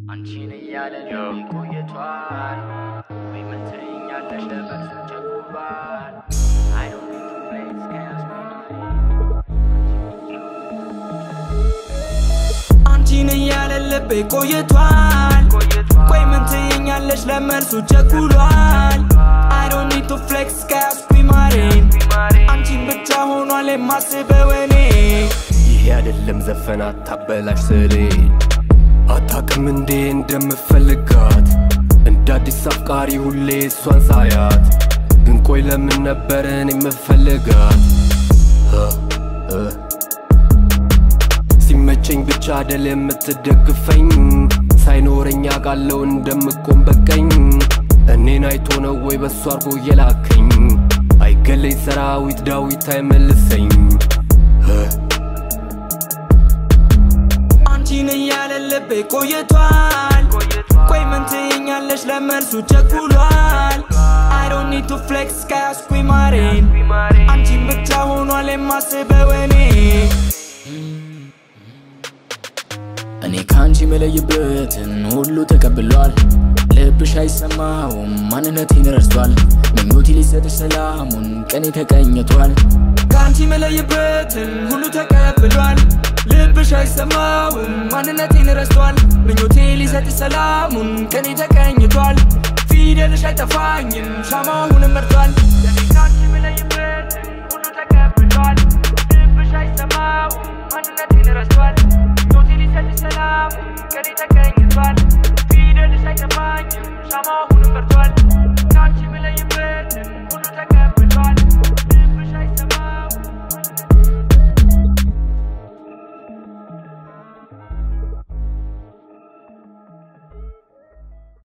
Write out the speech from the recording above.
አንቺን እያለ ልቤ ቆይቷል ወይ ምን ትይኛለሽ ለመልሱ ቸኩሏል I don't need to play this game. አንቺን እያለ ልቤ ቆይቷል ቆይ ምን ትይኛለሽ ለመልሱ ቸኩሏል I don't need to flex ከያዝኩኝ ማሬን አንቺን ብቻ ሆኗል የማስበው እኔ ይሄ አይደለም ዘፈን አታበላሽ ስሌ አታቅም እንዴ እንደምፈልጋት እንደ አዲስ አፍቃሪ ሁሌ እሷን ሳያት ግን ቆይ ለምን ነበረን የምፈልጋት እ እ ሲመቸኝ ብቻ አደል የምትደግፈኝ ሳይኖረኝ አውቃለው እንደምቆም በቀኝ እኔን አይቶ ነው ወይ በሱ አርጎ የላከኝ አይገለኝ ሰራዊት ዳዊት አይመልሰኝ እ አንቺን እያለ ልቤ ቆይቷል ቆይ ምን ትይኛለሽ ለመልሱ ቸኩሏል I don't need to flex ከያዝኩኝ ማሬን አንቺን ብቻ ሆኗል የማስበው እኔ እኔ ከአንቺ መለይበትን ሁሉ ተቀብሏል ልብሽ አይሰማውም ማንነቴን ረስቷል ምኞቴ ሊሰጥሽ ሰላሙን ቀኔ ተቀኝቷል ከአንቺ መለይበትን ሁሉ ተቀብሏል ልብሽ አይሰማውም ማንነቴን ረስቷል ምኞቴ ሊሰጥ ሰላሙን ቀኔ ተቀኝቷል ፊደልሽ አይጠፋኝም ሻማሁንም መርቷል ለኔ ከአንቺ መለይበትን ሁሉ ተቀብሏል ልብሽ አይሰማውም ማንነቴን ረስቷል ምኞቴ ሊሰጥ ሰላሙን ቀኔ ተቀኝቷል ፊደልሽ አይጠፋኝም ሻማሁንም መርቷል